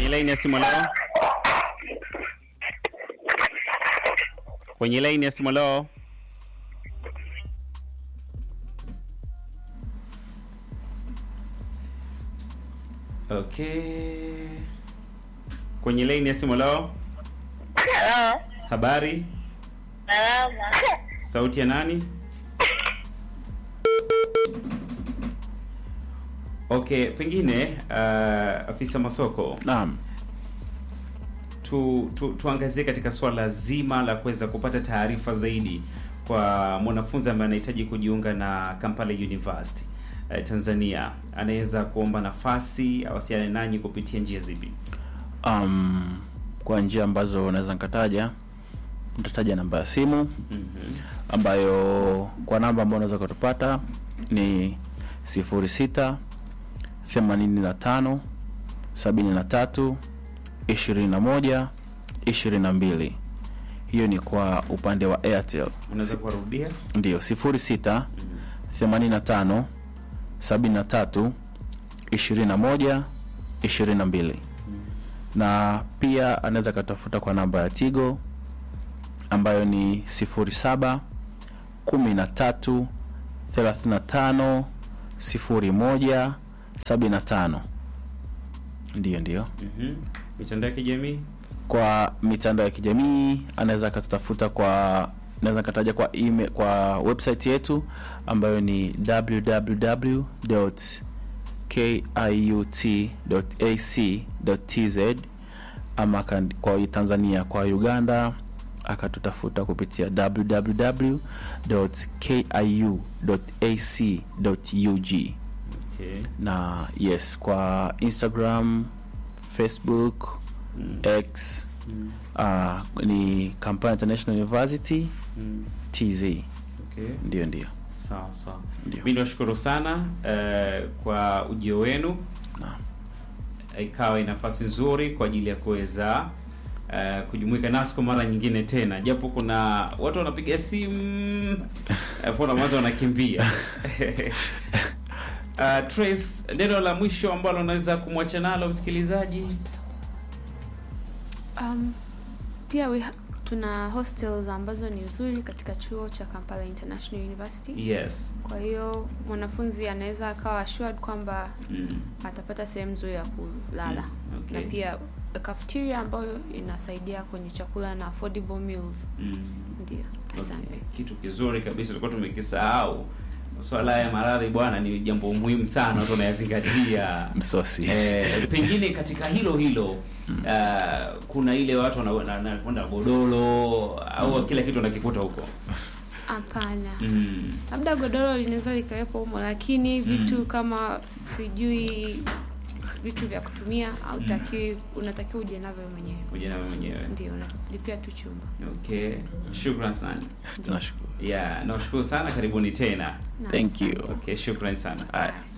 Kwenye laini ya simu leo. Kwenye laini ya simu leo. Okay. Kwenye laini ya simu leo. Halo, Habari? salama. Sauti ya nani? Okay, pengine uh, afisa masoko Naam. tu, tu, tuangazie katika swala zima la kuweza kupata taarifa zaidi kwa mwanafunzi ambaye anahitaji kujiunga na Kampala University eh, Tanzania, anaweza kuomba nafasi awasiliane nanyi kupitia njia zipi? Um, kwa njia ambazo naweza nikataja, nitataja namba ya simu Mhm. ambayo kwa namba ambayo unaweza kutupata ni 06 85 73 21 22. Hiyo ni kwa upande wa Airtel. Unaweza kuwarudia? Ndio 06 85 73 21 22 na pia anaweza akatafuta kwa namba ya Tigo ambayo ni 07 13 35 01 75. Ndiyo, ndiyo. Mhm. Mitandao ya kijamii? Kwa mitandao ya kijamii anaweza akatutafuta kwa naweza kataja kwa email, kwa website yetu ambayo ni www.kiut.ac.tz ama kan- kwa Tanzania kwa Uganda akatutafuta kupitia www.kiu.ac.ug Okay. na yes kwa Instagram, Facebook, Mm. X Mm. uh, ni Kampala International University Mm. TZ. Okay. Ndio, ndio. Sawa sawa. Ndio. Mimi niwashukuru sana eh, kwa ujio wenu. Naam. ikawa ni nafasi nzuri kwa ajili ya kuweza uh, kujumuika nasi kwa mara nyingine tena, japo kuna watu wanapiga simu afu na mwanzo wanakimbia. Uh, Trace, neno la mwisho ambalo unaweza kumwacha nalo msikilizaji? Um, pia we ha- tuna hostels ambazo ni nzuri katika chuo cha Kampala International University. Yes. Kwa hiyo mwanafunzi anaweza akawa assured kwamba Mm. atapata sehemu nzuri ya kulala Mm, okay. na pia cafeteria ambayo inasaidia kwenye chakula na affordable meals. Mm. Ndio, asante. Okay. Kitu kizuri kabisa tulikuwa tumekisahau. Swala ya maradhi bwana, ni jambo muhimu sana, watu wanayazingatia. Msosi. Eh, pengine katika hilo hilo uh, kuna ile watu wana- wana- wanakwenda godoro au kila kitu wanakikuta huko Hapana. mm. Labda godoro linaweza likawepo humo, lakini vitu kama sijui vitu vya kutumia au takiwi, unatakiwa uje navyo mwenyewe. kuja nawe mwenyewe Ndio, unalipia tu chumba. okay shukran sana Tunashukuru. yeah nashukuru sana karibuni tena Na Thank you. okay shukran sana Haya.